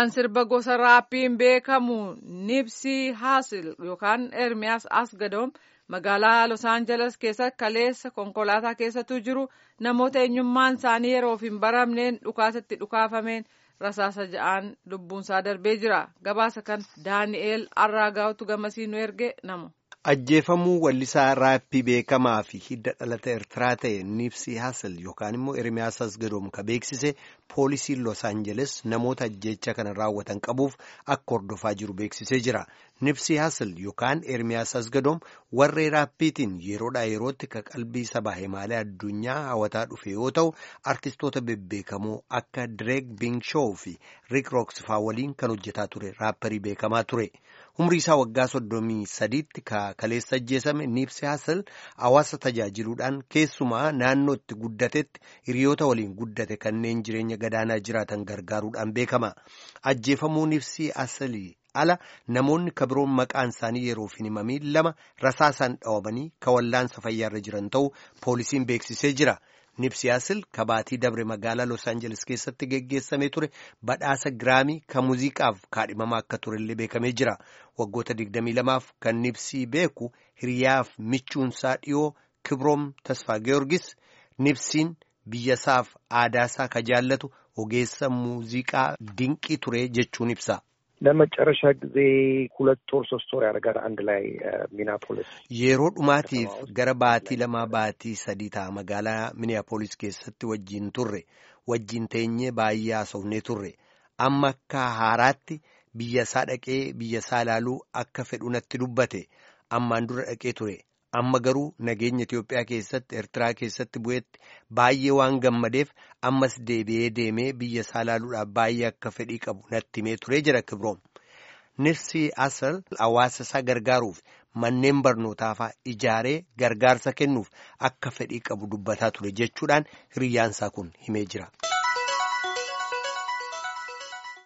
kan sirba gosa raappiin beekamu nipsii haasil yookaan ermiyaas asgadoom magaalaa los aangeles keessatti kaleessa konkolaataa keessatu jiru namoota eenyummaan isaanii yeroof hin baramneen dhukaasatti dhukaafameen rasaasa ja'aan lubbuunsaa darbee jira gabaasa kan daani'eel arraagaawtu gamasii nu erge namu. ajjeefamuu wallisaa raappii beekamaa fi hidda dhalata eertiraa ta'e nipsii haasel yookaan immoo ermiyaas asgadoom ka beeksise poolisiin los aangeles namoota ajjeecha kana raawwatan qabuuf akka hordofaa jiru beeksisee jira nipsii haasel yookaan ermiyaas asgadoom warree raappiitiin yeroodhaa yerootti ka qalbii sabaa himaalee addunyaa hawataa dhufe yoo ta'u artistoota bebbeekamoo akka direek biingshoo fi riik rooksfaa waliin kan hojjetaa ture raapparii beekamaa ture. umrii isaa waggaa soddomii sadiitti ka kaleessa ajjeesame nipsii haasel hawaasa tajaajiluudhaan keessumaa naannoo itti guddatetti hiriyoota waliin guddate kanneen jireenya gadaanaa jiraatan gargaaruudhaan beekama ajjeefamuu nipsii haaselii ala namoonni kabiroon maqaan isaanii yeroof hin himamiin lama rasaasaan dhawamanii ka wallaansa fayyaarra jiran ta'uu poolisiin beeksisee jira. nipsii haasel kabaatii dabre magaalaa los aangeles keessatti geggeessamee ture badhaasa giraamii kan muuziqaaf kaadhimamaa akka turellee beekamee jira waggoota 22f kan nipsii beeku hiriyaaf michuunsaa dhiyoo kibroom tasfaa georgis nipsiin biyyasaaf aadaasaa ka jaallatu ogeessa muuziqaa dinqii ture jechuun ibsa. ለመጨረሻ ጊዜ ሁለት ወር ሶስት ወር ያደርጋል አንድ ላይ ሚኒያፖሊስ yeroo dhumaatiif gara baatii lamaa baatii sadii ta'a magaalaa miniyaapolis keessatti wajjiin turre wajjiin teenyee baay'ee haasofnee turre amma akka haaraatti biyyasaa dhaqee biyyasaa ilaaluu akka fedhu natti dubbate ammaan dura dhaqee ture amma garuu nageenya Itiyoophiyaa keessatti Eertiraa keessatti bu'etti baay'ee waan gammadeef ammas deebi'ee deemee biyya isaa ilaaluudhaaf baay'ee akka fedhii qabu natti himee turee jira kibroom. Nipsii Haasel hawaasa isaa gargaaruuf manneen barnootaafaa ijaaree gargaarsa kennuuf akka fedhii qabu dubbataa ture jechuudhaan hiriyaansaa kun himee jira.